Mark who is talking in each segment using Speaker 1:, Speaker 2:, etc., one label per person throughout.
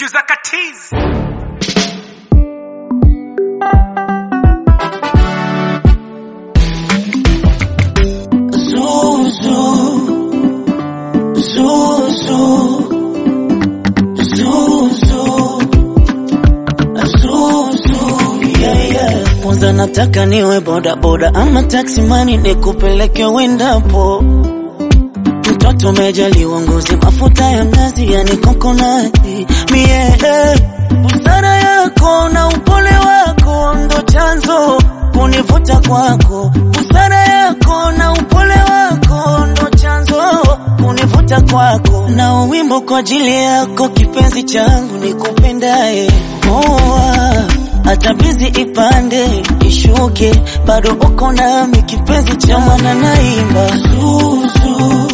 Speaker 1: producer Katiz.
Speaker 2: Zuzu, Zuzu, Zuzu, Zuzu, yeah, yeah. Kwanza nataka niwe boda boda ama taxi mani nikupeleke wendapo. Mtoto umejaliwa ngozi mafuta ya mnazi yani kokonati mie eh. Busara yako na upole wako ndo chanzo kunivuta kwako. Busara yako na upole wako ndo chanzo kunivuta kwako. Na wimbo kwa ajili yako kipenzi changu nikupendaye. Oh, ah. hata bizi ipande ishuke, bado uko nami kipenzi cha mwana naimba Zuzu.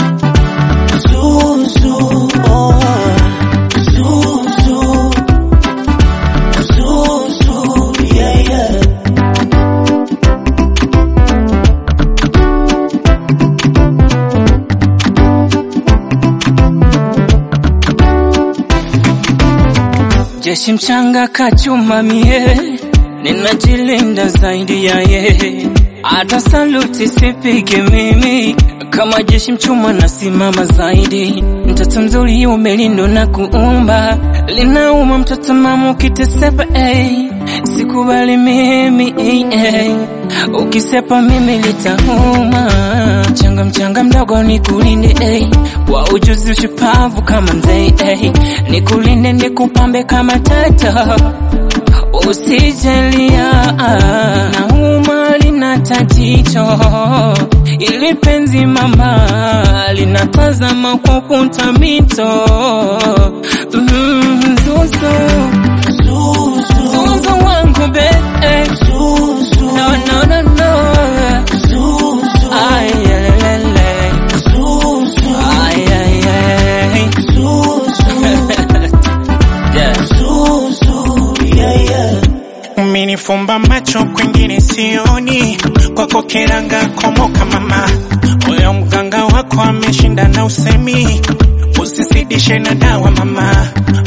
Speaker 2: Zuzu, oh, Zuzu, Zuzu, yeah, yeah.
Speaker 3: Jeshi mchanga kachuma mie, ninajilinda zaidi ya ye. Hata saluti sipige mimi, kama jeshi mchuma nasimama zaidi. Mtoto mzuri umelindwa na kuumba, linauma mtoto mama ukitesepa, ey. Sikubali mimi ey, ey. Ukisepa mimi litauma. Mchanga mchanga mdogo nikulinde ey. Kwa ujuzi ushupavu kama mzee ey. Nikulinde nikupambe kama tata Usijalia nauma lina tatizo ili penzi mama linatazama kwa kuta mito mm, Zuzu
Speaker 2: Zuzu,
Speaker 3: Zuzu wangu be eh.
Speaker 2: Zuzu,
Speaker 3: No no no no
Speaker 2: Zuzu,
Speaker 3: Ay, lelele.
Speaker 2: Zuzu,
Speaker 3: Ay, ay, ay.
Speaker 2: Zuzu,
Speaker 3: Yeah.
Speaker 2: Zuzu, yeah, yeah.
Speaker 1: Umenifumba macho kwengine sioni, kwako kiranga komoka mama. Huyo mganga wako ameshinda na usemi, usizidishe na dawa mama.